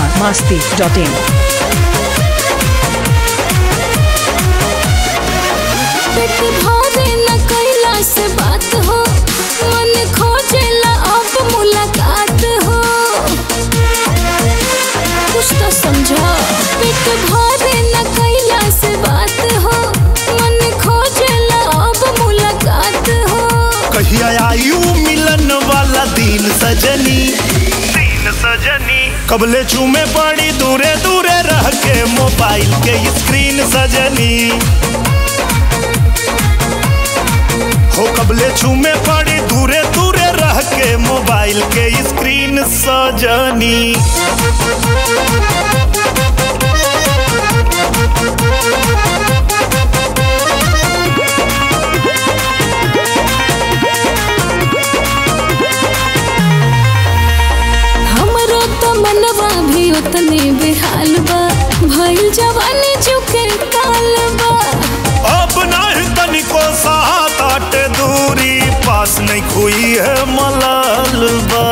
Bihar Masti dot in पेट भरे न कैला से बात हो मन खोजेला अब मुलाकात हो कुछ तो समझा पेट भरे न कैला से बात हो मन खोजेला अब मुलाकात हो कहिया आयु मिलन वाला दिन सजनी दिन सजनी कबले चूमे पड़ी दूरे दूरे रह के मोबाइल के स्क्रीन सजनी हो कबले चूमे पड़ी दूरे दूरे रह के मोबाइल के स्क्रीन सजनी हमरो तो मनवा भी उतने बेहाल बा भइल जवानी चुके काल बा अब नहीं तनिको साथ आटे दूरी पास नहीं खुई है मलाल बा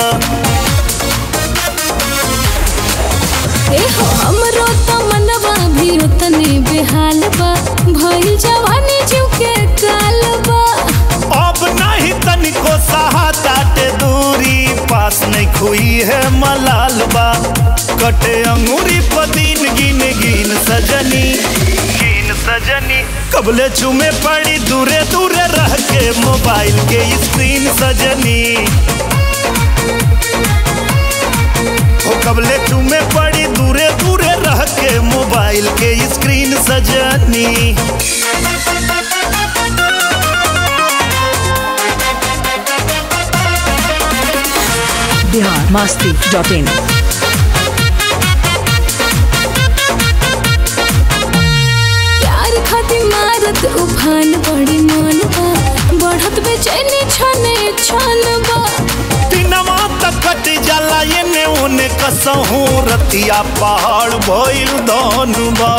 ए हो हमरो तो मनवा भी उतने बेहाल बा भइल जवानी चुके काल बा अब नहीं तनिको साथ आटे दूरी पास नहीं खुई है मलाल बा कटे अंगूरी पदीन गिन गिन सजनी गिन सजनी कबले चुमे पड़ी दूरे दूरे रह के मोबाइल के स्क्रीन सजनी हो कबले चुमे पड़ी दूरे दूरे रह के मोबाइल के स्क्रीन सजनी बिहार मास्ती डॉट इन प्यार खातिर मारत उफान बड़ी मन बा बढ़त बेचैनी छने छन बा दिनवा तक कट जाला एने ओने कसहूं रतिया पहाड़ भइल धनुबा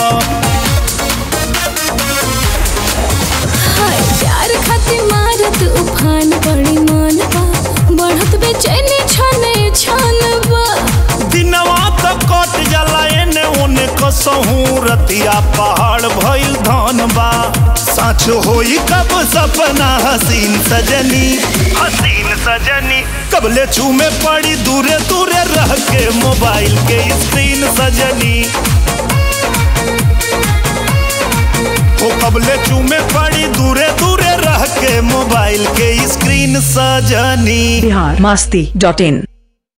हाय प्यार खातिर मारत उफान बड़ी मन बा बढ़त बेचैनी छने छन बा दिनवा तक कट जाला एने ओने कसहूं रतिया पहाड़ भइल धनबा सच होई कब सपना हसीन सजनी हसीन सजनी कबले चूमे पड़ी दूरे दूरे रह के मोबाइल के स्क्रीन सजनी ओ कबले चूमे पड़ी दूरे दूरे रह के मोबाइल के स्क्रीन सजनी बिहार मास्ती डॉट इन